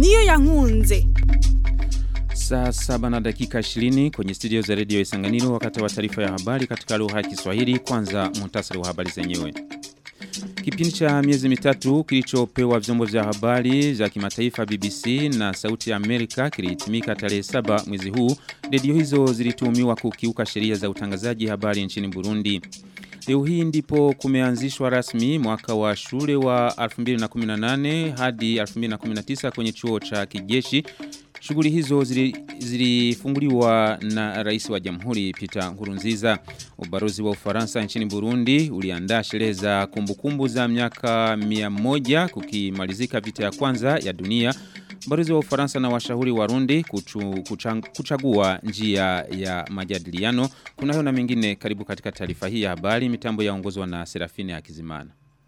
niyo yankunze Saa saba na dakika 20 kwenye studio za redio Isanganiro wakati wa taarifa ya habari katika lugha ya Kiswahili kwanza muhtasari wa habari zenyewe. Kipindi cha miezi mitatu kilichopewa vyombo vya habari za kimataifa BBC na Sauti ya Amerika kilihitimika tarehe saba mwezi huu. Redio hizo zilituhumiwa kukiuka sheria za utangazaji habari nchini Burundi. Leo hii ndipo kumeanzishwa rasmi mwaka wa shule wa 2018 hadi 2019 kwenye chuo cha kijeshi. Shughuli hizo zilifunguliwa zili na rais wa jamhuri Peter Nkurunziza. Ubarozi wa Ufaransa nchini Burundi uliandaa sherehe za kumbukumbu za miaka 100 kukimalizika vita ya kwanza ya dunia. Barozi wa Ufaransa na washauri warundi kuchu, kuchang, kuchagua njia ya majadiliano. Kuna hiyo na mengine karibu katika taarifa hii ya habari mitambo yaongozwa na Serafine Hakizimana.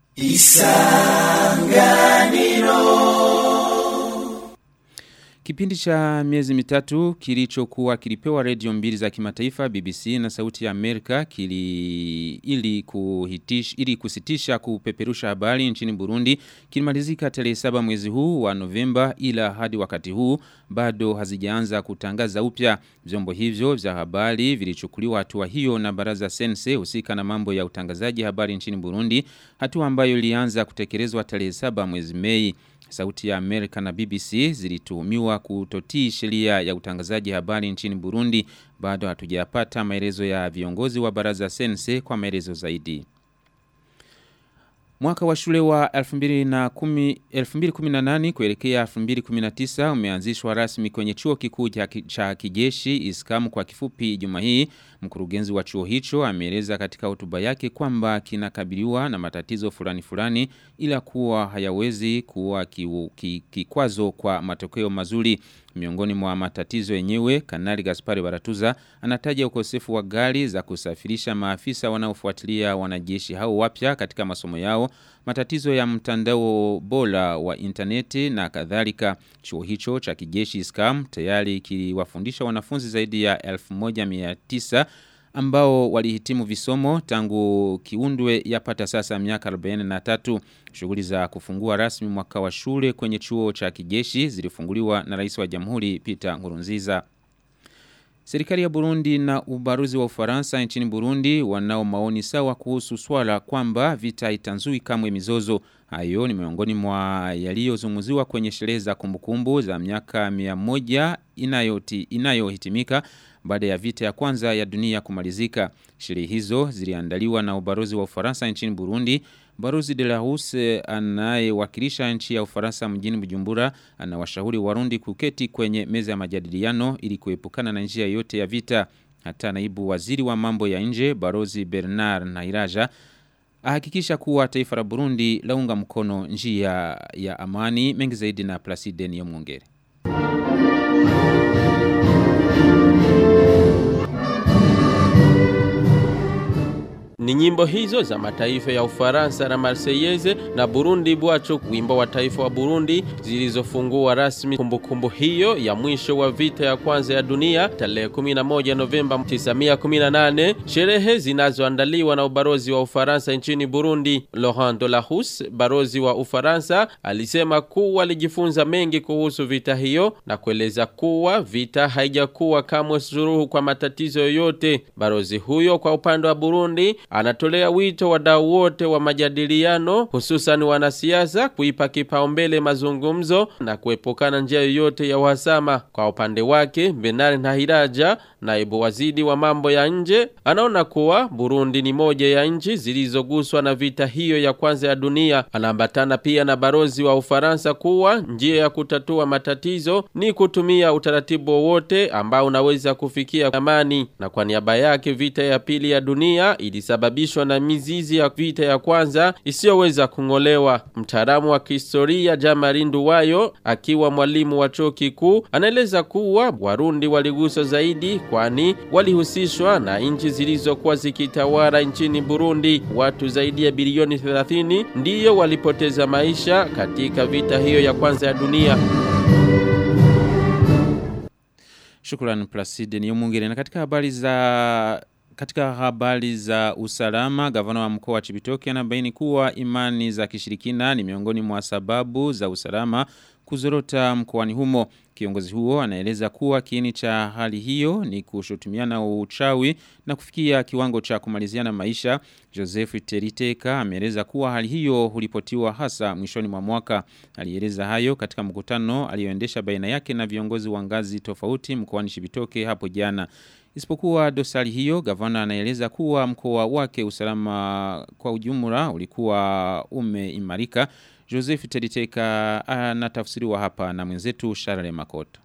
Isanganiro Kipindi cha miezi mitatu kilichokuwa kilipewa redio mbili za kimataifa BBC na Sauti ya Amerika kili ili kuhitish ili kusitisha kupeperusha habari nchini Burundi kilimalizika tarehe 7 mwezi huu wa Novemba ila hadi wakati huu bado hazijaanza kutangaza upya vyombo hivyo vya habari vilichukuliwa hatua hiyo na baraza sense husika na mambo ya utangazaji habari nchini Burundi hatua ambayo ilianza kutekelezwa tarehe 7 mwezi Mei Sauti ya Amerika na BBC zilituhumiwa kutotii sheria ya utangazaji habari nchini Burundi bado hatujapata maelezo ya viongozi wa baraza sense kwa maelezo zaidi. Mwaka wa shule wa 2018 kuelekea 2019 umeanzishwa rasmi kwenye chuo kikuu cha kijeshi iskamu kwa kifupi juma hii. Mkurugenzi wa chuo hicho ameeleza katika hotuba yake kwamba kinakabiliwa na matatizo fulani fulani ila kuwa hayawezi kuwa kikwazo kwa matokeo mazuri. Miongoni mwa matatizo yenyewe, Kanali Gaspari Baratuza anataja ukosefu wa gari za kusafirisha maafisa wanaofuatilia wanajeshi hao wapya katika masomo yao, matatizo ya mtandao bora wa interneti na kadhalika. Chuo hicho cha kijeshi SCAM tayari kiliwafundisha wanafunzi zaidi ya 1900 ambao walihitimu visomo tangu kiundwe yapata sasa miaka 43. Shughuli za kufungua rasmi mwaka wa shule kwenye chuo cha kijeshi zilifunguliwa na rais wa jamhuri Peter Nkurunziza. Serikali ya Burundi na ubaruzi wa Ufaransa nchini Burundi wanao maoni sawa kuhusu swala kwamba vita itanzui kamwe mizozo. Hayo ni miongoni mwa yaliyozungumziwa kwenye sherehe za kumbukumbu za miaka 100 inayoti inayohitimika baada ya vita ya kwanza ya dunia kumalizika. Sherehe hizo ziliandaliwa na ubarozi wa Ufaransa nchini Burundi. Barozi de la Huse anayewakilisha nchi ya Ufaransa mjini Bujumbura anawashauri Warundi kuketi kwenye meza ya majadiliano ili kuepukana na njia yote ya vita. Hata naibu waziri wa mambo ya nje Barozi Bernard Nairaja ahakikisha kuwa taifa la Burundi launga mkono njia ya amani mengi zaidi na Placide Niyomwongere. Ni nyimbo hizo za mataifa ya Ufaransa na Marseillaise na Burundi bwacho wimbo wa taifa wa Burundi zilizofungua rasmi kumbukumbu kumbu hiyo ya mwisho wa vita ya kwanza ya dunia tarehe 11 Novemba 1918 sherehe zinazoandaliwa na ubarozi wa Ufaransa nchini Burundi Laurent Delahousse barozi wa Ufaransa alisema kuwa alijifunza mengi kuhusu vita hiyo na kueleza kuwa vita haijakuwa kamwe suluhu kwa matatizo yoyote barozi huyo kwa upande wa Burundi anatolea wito wadau wote wa majadiliano hususan wanasiasa kuipa kipaumbele mazungumzo na kuepukana njia yoyote ya uhasama. Kwa upande wake, Bernard Ntahiraja, naibu waziri wa mambo ya nje, anaona kuwa Burundi ni moja ya nchi zilizoguswa na vita hiyo ya kwanza ya dunia. Anaambatana pia na barozi wa Ufaransa kuwa njia ya kutatua matatizo ni kutumia utaratibu wowote ambao unaweza kufikia amani, na kwa niaba yake vita ya pili ya dunia ilisababisha kusababishwa na mizizi ya vita ya kwanza isiyoweza kungolewa. Mtaalamu wa kihistoria Jamari Nduwayo akiwa mwalimu wa chuo kikuu anaeleza kuwa Warundi waliguswa zaidi kwani walihusishwa na nchi zilizokuwa zikitawala nchini Burundi. Watu zaidi ya bilioni 30 ndiyo walipoteza maisha katika vita hiyo ya kwanza ya dunia. Shukrani Placide ni mwingine na katika habari za katika habari za usalama, gavana wa mkoa wa Chibitoke anabaini kuwa imani za kishirikina ni miongoni mwa sababu za usalama kuzorota mkoani humo. Kiongozi huo anaeleza kuwa kiini cha hali hiyo ni kushutumiana uchawi na kufikia kiwango cha kumaliziana maisha. Joseph Teriteka ameeleza kuwa hali hiyo hulipotiwa hasa mwishoni mwa mwaka. Alieleza hayo katika mkutano alioendesha baina yake na viongozi wa ngazi tofauti mkoani Shibitoke hapo jana. Isipokuwa dosari hiyo, gavana anaeleza kuwa mkoa wake usalama kwa ujumla ulikuwa umeimarika. Joseph Teriteka anatafsiriwa hapa na mwenzetu Sharale Makota.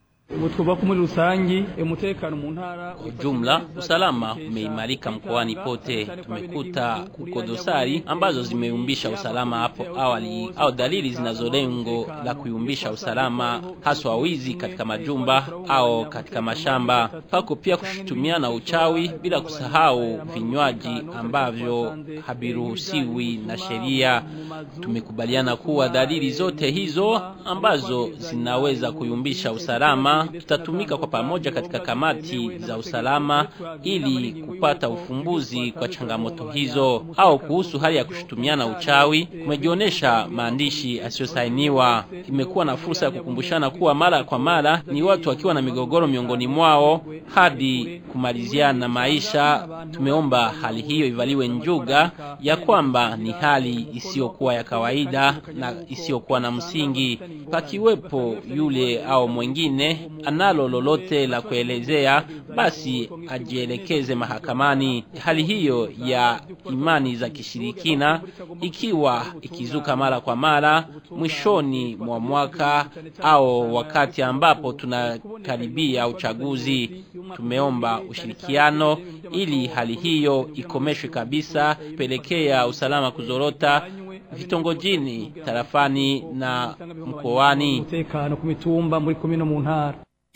Jumla usalama umeimarika mkoani pote. Tumekuta kuko dosari ambazo zimeumbisha usalama hapo awali au dalili zinazo lengo la kuyumbisha usalama, haswa wizi katika majumba au katika mashamba. Pako pia kushutumiana uchawi, bila kusahau vinywaji ambavyo haviruhusiwi na sheria. Tumekubaliana kuwa dalili zote hizo ambazo zinaweza kuyumbisha usalama tutatumika kwa pamoja katika kamati za usalama ili kupata ufumbuzi kwa changamoto hizo. Au kuhusu hali ya kushutumiana uchawi, kumejionyesha maandishi asiyosainiwa. Imekuwa na fursa ya kukumbushana kuwa mara kwa mara ni watu wakiwa na migogoro miongoni mwao hadi kumaliziana maisha. Tumeomba hali hiyo ivaliwe njuga ya kwamba ni hali isiyokuwa ya kawaida na isiyokuwa na msingi. Pakiwepo yule au mwingine analo lolote la kuelezea, basi ajielekeze mahakamani. Hali hiyo ya imani za kishirikina ikiwa ikizuka mara kwa mara mwishoni mwa mwaka au wakati ambapo tunakaribia uchaguzi, tumeomba ushirikiano ili hali hiyo ikomeshwe kabisa, pelekea usalama kuzorota vitongojini, tarafani na mkoani. umutekano ku mitumba muri komine mu ntara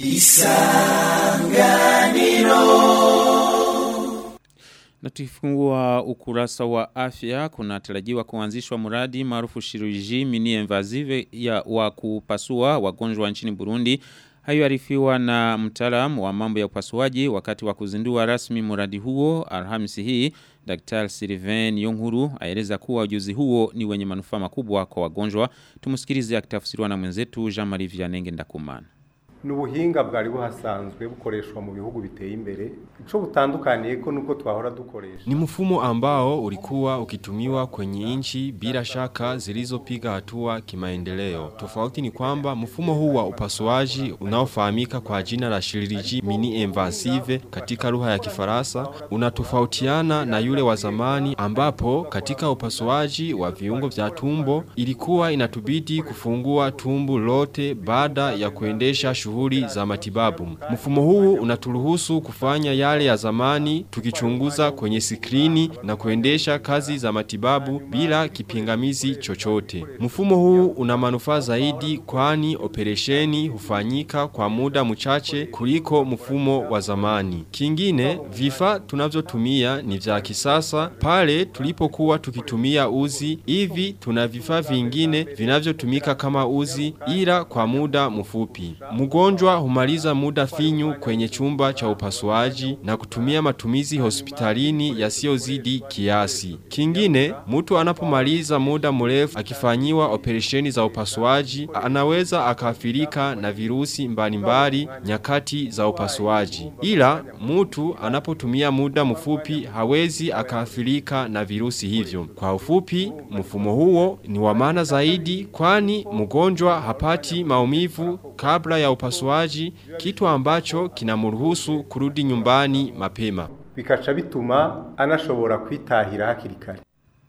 Na tukifungua ukurasa wa afya kunatarajiwa kuanzishwa mradi maarufu Shirurgie Mini Invasive ya wa kupasua wagonjwa nchini Burundi. Hayo arifiwa na mtaalamu wa mambo ya upasuaji wakati wa kuzindua rasmi mradi huo Alhamisi hii. Dr. Sylvain Yonghuru aeleza kuwa ujuzi huo ni wenye manufaa makubwa kwa wagonjwa. Tumusikilize akitafsiriwa na mwenzetu Jean-Marie Vianney Ndakumana. n'ubuhinga bwari buhasanzwe bukoreshwa mu bihugu biteye imbere ico butandukaniye ko nuko twahora dukoresha Ni mfumo ambao ulikuwa ukitumiwa kwenye nchi bila shaka zilizopiga hatua kimaendeleo. Tofauti ni kwamba mfumo huu wa upasuaji unaofahamika kwa jina la chirurgie mini invasive katika lugha ya Kifaransa unatofautiana na yule wa zamani ambapo katika upasuaji wa viungo vya tumbo ilikuwa inatubidi kufungua tumbo lote baada ya kuendesha shughuli za matibabu. Mfumo huu unaturuhusu kufanya yale ya zamani tukichunguza kwenye skrini na kuendesha kazi za matibabu bila kipingamizi chochote. Mfumo huu una manufaa zaidi kwani operesheni hufanyika kwa muda mchache kuliko mfumo wa zamani. Kingine, vifaa tunavyotumia ni vya kisasa pale tulipokuwa tukitumia uzi hivi tuna vifaa vingine vinavyotumika kama uzi ila kwa muda mfupi. Mgonjwa humaliza muda finyu kwenye chumba cha upasuaji na kutumia matumizi hospitalini yasiyozidi kiasi. Kingine, mtu anapomaliza muda mrefu akifanyiwa operesheni za upasuaji, anaweza akaathirika na virusi mbalimbali nyakati za upasuaji. Ila mtu anapotumia muda mfupi hawezi akaathirika na virusi hivyo. Kwa ufupi, mfumo huo ni wa maana zaidi kwani mgonjwa hapati maumivu kabla ya upasuaji, kitu ambacho kinamruhusu kurudi nyumbani mapema. bikaca bituma anashobora kwitahira hakiri kare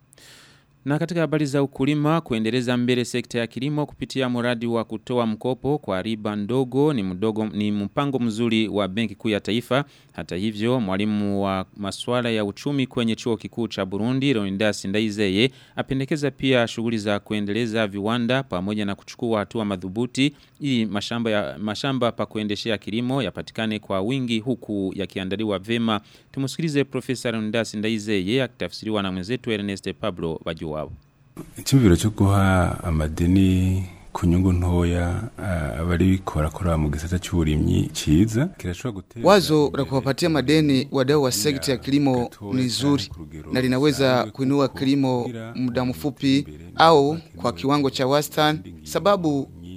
Na katika habari za ukulima kuendeleza mbele sekta ya kilimo kupitia mradi wa kutoa mkopo kwa riba ndogo ni mdogo ni mpango mzuri wa Benki Kuu ya Taifa. Hata hivyo mwalimu wa masuala ya uchumi kwenye chuo kikuu cha Burundi Leonidas Ndaizeye apendekeza pia shughuli za kuendeleza viwanda pamoja na kuchukua hatua madhubuti ili mashamba ya mashamba pa kuendeshea kilimo yapatikane kwa wingi huku yakiandaliwa vema. Tumusikilize Profesa Leonidas Ndaizeye akitafsiriwa na mwenzetu Ernest Pablo Bajuwabo. icyumviro cyo guha amadeni ku nyungu ntoya ah, abari korakora mu gisata cy'uburimyi ciza kirashobora guteza Wazo la kuwapatia madeni wadau wa sekta ya kilimo ni zuri na linaweza kuinua kilimo muda mfupi au kwa kiwango cha wastani, sababu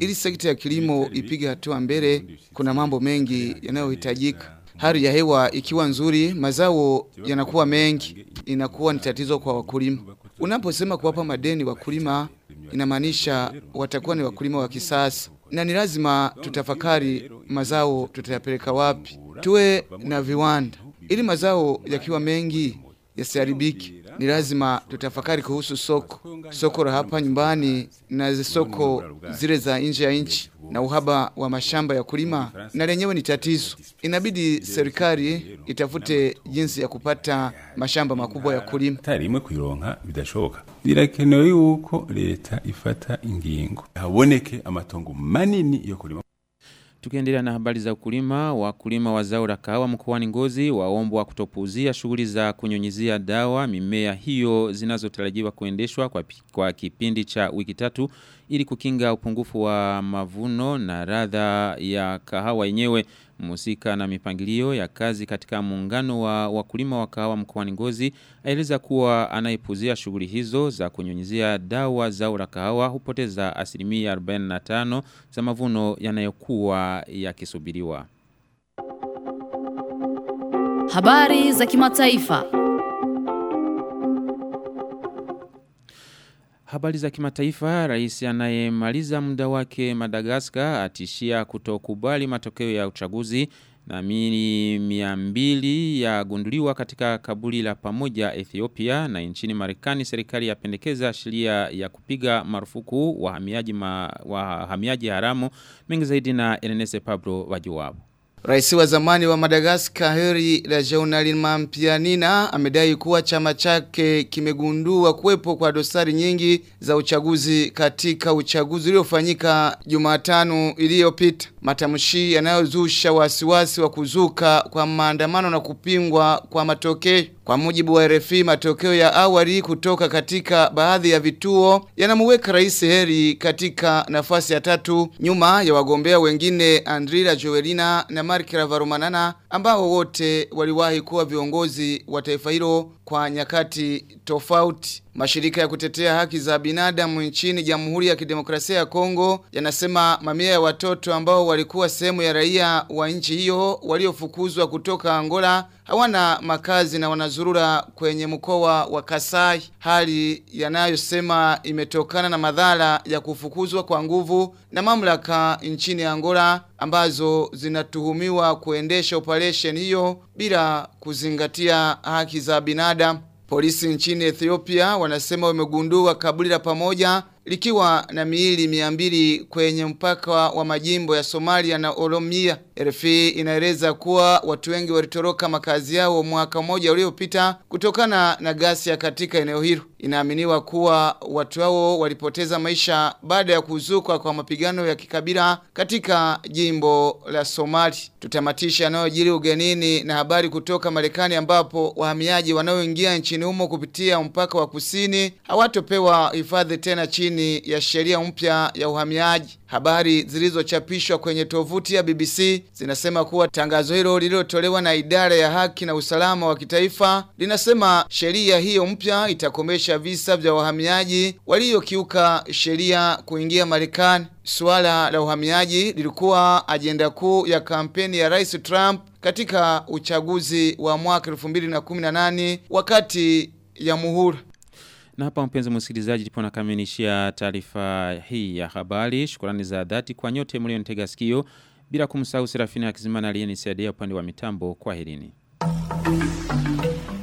Ili sekta ya kilimo ipige hatua mbele, kuna mambo mengi yanayohitajika. Hali ya hewa ikiwa nzuri, mazao yanakuwa mengi, inakuwa ni tatizo kwa wakulima. Unaposema kuwapa madeni wakulima, inamaanisha watakuwa ni wakulima wa kisasa, na ni lazima tutafakari mazao tutayapeleka wapi. Tuwe na viwanda ili mazao yakiwa mengi yasiharibiki. Ni lazima tutafakari kuhusu soko, soko la hapa nyumbani na soko zile za nje ya nchi, na uhaba wa mashamba ya kulima na lenyewe ni tatizo. Inabidi serikali itafute jinsi ya kupata mashamba makubwa ya kulima. tarimwe kuironka bidashoboka birakenewe yuko leta ifata ingingo haboneke amatongo manini yo kulima Tukiendelea na habari za ukulima, wakulima wa zao la kahawa mkoani Ngozi waombwa kutopuuzia shughuli za kunyunyizia dawa mimea hiyo zinazotarajiwa kuendeshwa kwa, pi- kwa kipindi cha wiki tatu ili kukinga upungufu wa mavuno na radha ya kahawa yenyewe musika na mipangilio ya kazi katika muungano wa wakulima wa kahawa mkoani Ngozi aeleza kuwa anayepuzia shughuli hizo za kunyunyizia dawa zao la kahawa hupoteza asilimia 45 za mavuno yanayokuwa yakisubiriwa. Habari za kimataifa. Habari za kimataifa, rais anayemaliza muda wake Madagaskar atishia kutokubali matokeo ya uchaguzi na mili mia mbili yagunduliwa katika kaburi la pamoja Ethiopia na nchini Marekani serikali yapendekeza sheria ya kupiga marufuku wahamiaji ma, wahamiaji haramu mengi zaidi na Ernest Pablo wajuwabu. Rais wa zamani wa Madagascar Heri Rajaonarimampianina amedai kuwa chama chake kimegundua kuwepo kwa dosari nyingi za uchaguzi katika uchaguzi uliofanyika Jumatano iliyopita. Matamshi yanayozusha wasiwasi wa kuzuka kwa maandamano na kupingwa kwa matokeo. Kwa mujibu wa RFI matokeo ya awali kutoka katika baadhi ya vituo yanamuweka Rais Heri katika nafasi ya tatu nyuma ya wagombea wengine Andrila Joelina na Mark Ravaromanana ambao wote waliwahi kuwa viongozi wa taifa hilo kwa nyakati tofauti. Mashirika ya kutetea haki za binadamu nchini Jamhuri ya Kidemokrasia ya Kongo yanasema mamia ya watoto ambao walikuwa sehemu ya raia wa nchi hiyo waliofukuzwa kutoka Angola hawana makazi na wanazurura kwenye mkoa wa Kasai, hali yanayosema imetokana na madhara ya kufukuzwa kwa nguvu na mamlaka nchini Angola ambazo zinatuhumiwa kuendesha operation hiyo bila kuzingatia haki za binadamu. Polisi nchini Ethiopia wanasema wamegundua kaburi la pamoja likiwa na miili mia mbili kwenye mpaka wa majimbo ya Somalia na Oromia. RFI inaeleza kuwa watu wengi walitoroka makazi yao mwaka mmoja uliopita kutokana na ghasia katika eneo hilo. Inaaminiwa kuwa watu hao walipoteza maisha baada ya kuzuka kwa mapigano ya kikabila katika jimbo la Somali. Tutamatisha yanayojiri ugenini na habari kutoka Marekani ambapo wahamiaji wanaoingia nchini humo kupitia mpaka wa kusini hawatopewa hifadhi tena chini ya sheria mpya ya uhamiaji. Habari zilizochapishwa kwenye tovuti ya BBC zinasema kuwa tangazo hilo lililotolewa na idara ya haki na usalama wa kitaifa linasema sheria hiyo mpya itakomesha visa vya wahamiaji waliokiuka sheria kuingia Marekani. Suala la uhamiaji lilikuwa ajenda kuu ya kampeni ya Rais Trump katika uchaguzi wa mwaka 2018 wakati ya muhula. Na hapa mpenzi msikilizaji ndipo nakamilishia taarifa hii ya habari. Shukrani za dhati kwa nyote mlionitega sikio bila kumsahau Serafina Hakizimana aliyenisaidia upande wa mitambo. Kwaherini.